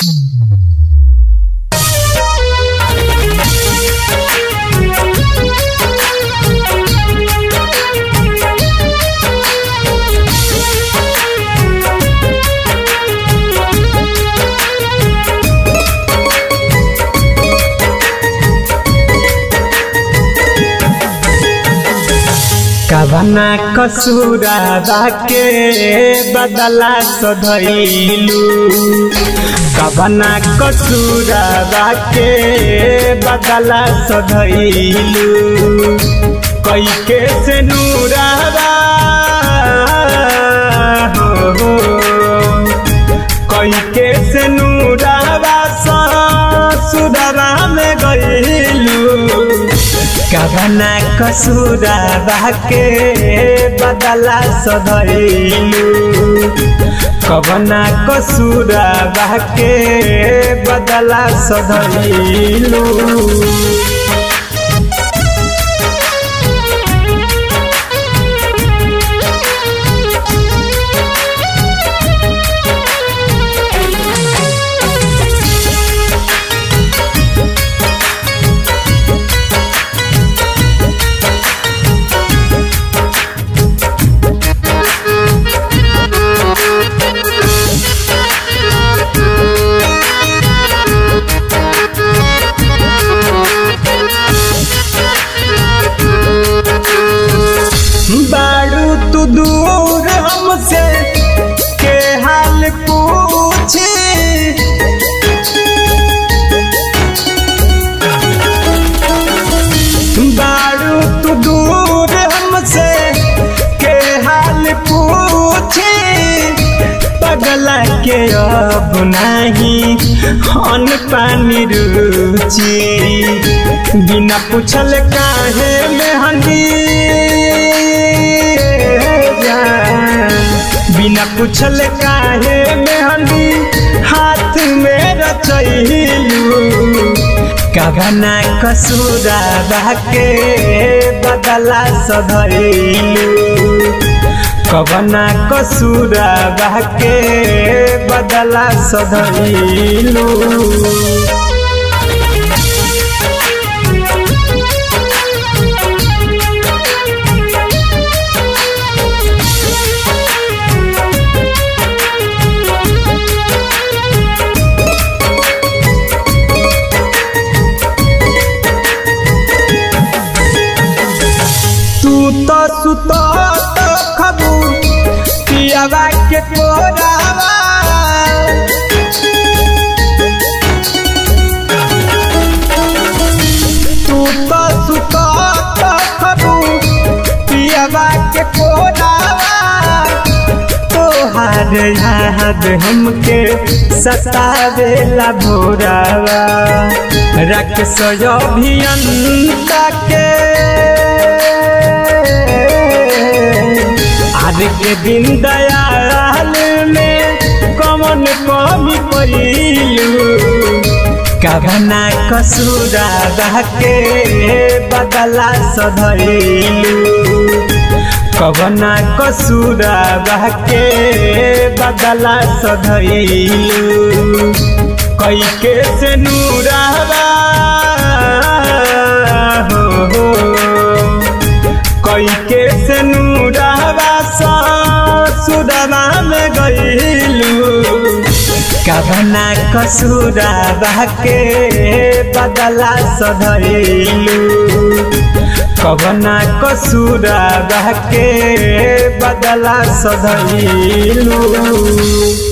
कवना कसूरा के बदला सधैलू कवना कसूरा के बदला सधैलू कई के से नूरावा हो हो कई के से नूरावा सुधरा में गईलू कवना कसूरा के बदला सधैलू कवना कसूरा के बदला सधैलू बाड़ू तू दूर हमसे के हाल पूछे बाड़ू तू दूर हमसे के हाल पूछे पगला के अब नहीं अन पानी रुचि बिना पूछल काहे में हंदी बिना पूछल काहे में हंदी हाथ में रचैलू कवना कसूरा के बदला सधैलू कवना कसूरा के बदला सधैलू तू तो सुतो तो खबू पियावा के कोरावा तू तो सुतो तो खबू पियावा के कोरावा तोहार याद हमके सतावेला भोरावा रख सो अभियंता के आज के दिन दयाल में कमन कमी पैलू कवना कसूरा के बदला सधैलू कवना कसूरा के बदला सधैलू कई के से नूरावा हो हो कई के से नूरावा सुदमा में गईलू कवना कसूरा के बदला सधैलू कवना कसूरा के बदला सधैलू